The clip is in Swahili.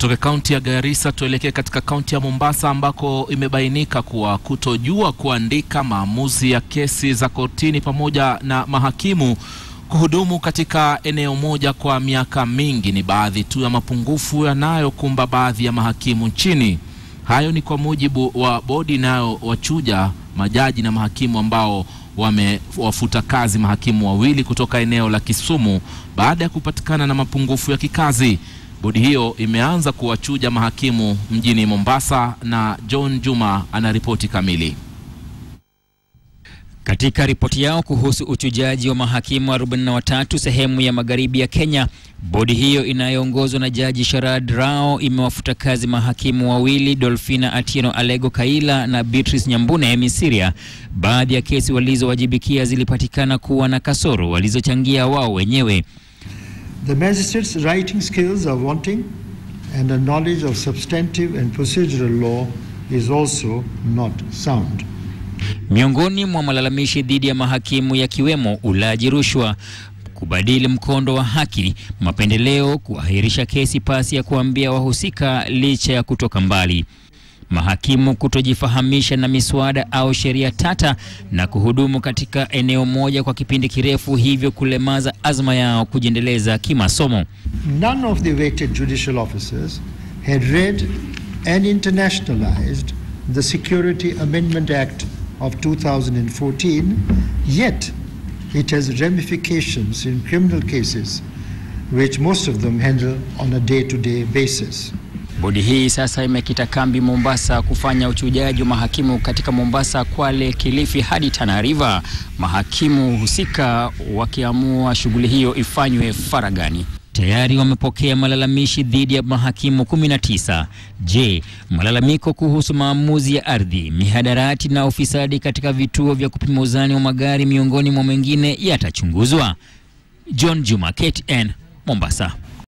Tutoke kaunti ya Garissa tuelekee katika kaunti ya Mombasa ambako imebainika kuwa kutojua kuandika maamuzi ya kesi za kotini pamoja na mahakimu kuhudumu katika eneo moja kwa miaka mingi ni baadhi tu ya mapungufu yanayokumba baadhi ya mahakimu nchini. Hayo ni kwa mujibu wa bodi inayowachuja majaji na mahakimu ambao wamewafuta kazi mahakimu wawili kutoka eneo la Kisumu baada ya kupatikana na mapungufu ya kikazi. Bodi hiyo imeanza kuwachuja mahakimu mjini Mombasa na John Juma anaripoti kamili. Katika ripoti yao kuhusu uchujaji wa mahakimu 43 sehemu ya magharibi ya Kenya, bodi hiyo inayoongozwa na Jaji Sharad Rao imewafuta kazi mahakimu wawili, Dolfina Atieno Alego Kaila na Beatrice Nyambune Misiria. Baadhi ya kesi walizowajibikia zilipatikana kuwa na kasoro walizochangia wao wenyewe. The magistrates' writing skills are wanting and a knowledge of substantive and procedural law is also not sound. Miongoni mwa malalamishi dhidi ya mahakimu yakiwemo ulaji rushwa, kubadili mkondo wa haki, mapendeleo, kuahirisha kesi pasi ya kuambia wahusika licha ya kutoka mbali, mahakimu kutojifahamisha na miswada au sheria tata na kuhudumu katika eneo moja kwa kipindi kirefu, hivyo kulemaza azma yao kujiendeleza kimasomo. None of the elected judicial officers had read and internationalized the Security Amendment Act of 2014, yet it has ramifications in criminal cases which most of them handle on a day-to-day basis. Bodi hii sasa imekita kambi Mombasa kufanya uchujaji wa mahakimu katika Mombasa, Kwale, Kilifi hadi Tana River, mahakimu husika wakiamua shughuli hiyo ifanywe faragani. Tayari wamepokea malalamishi dhidi ya mahakimu 19. Je, malalamiko kuhusu maamuzi ya ardhi, mihadarati na ufisadi katika vituo vya kupima uzani wa magari miongoni mwa mengine yatachunguzwa? John Juma, KTN, Mombasa.